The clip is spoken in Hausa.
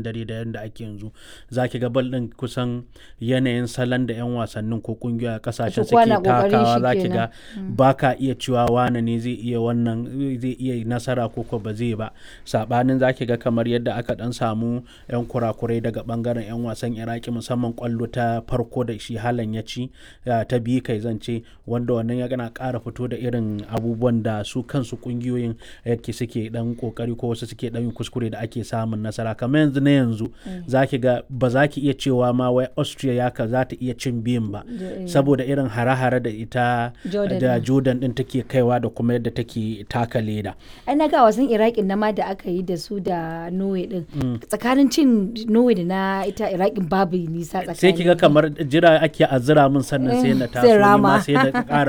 dare da yadda ake yanzu za ki ga bal ɗin kusan yanayin salon da 'yan wasannin ko kungiyoyi a kasashen Su kowa suke na ƙoƙarin takawa shi za ki kenan. ga ba ka iya cewa wane ne zai iya wannan zai iya nasara ko ko ba zai ba sabanin za ki ga kamar yadda aka dan samu 'yan kurakurai daga bangaren 'yan wasan iraki musamman kwallo ta farko da shi halan ya ci ya, ta biyu kai zance wanda wannan ya gana ƙara fito da irin abubuwan da su kansu kungiyoyin yake suke dan kokari ko wasu suke dan yin kuskure da ake samun nasara kamar yanzu na yanzu za ki ga ba za ki iya cewa ma wai austria ya ka za ta iya cin biyun ba Da- saboda irin hare-hare da ita Jordan da din. jordan din take kaiwa da kuma yadda take taka leda ai na ga wasan iraqin na ma da aka yi da su da norway din tsakanin cin norway da na ita iraqin babu nisa tsakani sai ki ga kamar jira ake azira min sannan sai na Eh, taso sai ni ma rama. sai da ƙara